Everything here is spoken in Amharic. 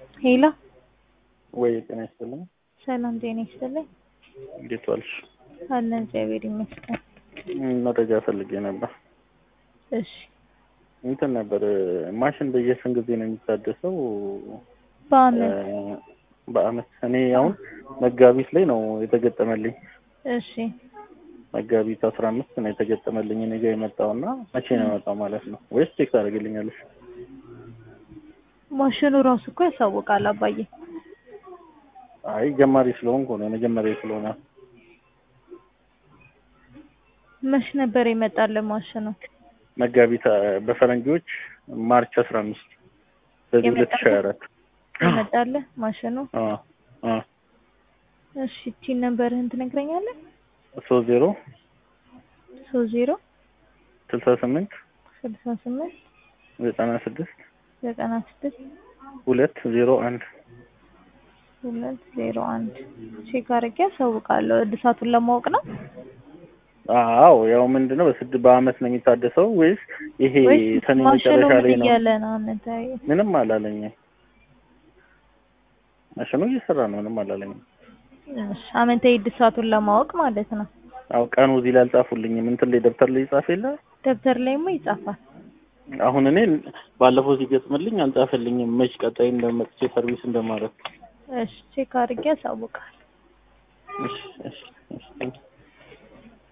ሄሎ ወይ ጤና ይስጥልኝ። ሰላም ጤና ይስጥልኝ። እንዴት ዋልሽ? አለን እግዚአብሔር ይመስገን። ም፣ መረጃ ፈልጌ ነበር። እሺ እንትን ነበር ማሽን በየስንት ጊዜ ነው የሚታደሰው? በአመት እ፣ በአመት እኔ አሁን መጋቢት ላይ ነው የተገጠመልኝ። እሺ መጋቢት አስራ አምስት ነው የተገጠመልኝ እኔ ጋ የመጣው እና መቼ ነው የመጣው ማለት ነው? ወይስ ቼክ ታደርግልኛለሽ? ማሽኑ ራሱ እኮ ያሳውቃል አባዬ። አይ ጀማሪ ስለሆንኩ ነው የመጀመሪያ ስለሆነ መች ነበር የመጣልን ማሽኑ? መጋቢት አ፣ በፈረንጆች ማርች አስራ አምስት በዚህ ሁለት ሺህ ሀያ አራት የመጣልህ ማሽኑ? አ አ እሺ ቲን ነበርህን ትነግረኛለህ? ሶስት ዜሮ ሶስት ዜሮ ስልሳ ስምንት ስልሳ ስምንት ዘጠና ስድስት ዘጠና ስድስት ሁለት ዜሮ አንድ ሁለት ዜሮ አንድ ቼክ አድርጌ ያሳውቃለሁ። እድሳቱን ለማወቅ ነው አዎ ያው ምንድነው በስድ በአመት ነው የሚታደሰው ወይስ ይሄ ወይስ ሰኔ ማሽኑ መጨረሻ ላይ ምን ነው? እያለ ነው? አመታዊ ምንም አላለኝም። ማሽኑ እየሰራ ነው። ምንም አላለኝም። እሺ አመታዊ እድሳቱን ለማወቅ ማለት ነው። አው ቀኑ እዚህ ላይ አልጻፉልኝም። እንትን ላይ ደብተር ላይ ይጻፍ የለ ደብተር ላይማ ይጻፋል። አሁን እኔ ባለፈው ሲገጥምልኝ አልጻፈልኝም። መች ቀጣይ እንደመጥቼ ሰርቪስ እንደማረግ እሺ ቼክ አድርጌ ያሳውቃል። እሺ እሺ እሺ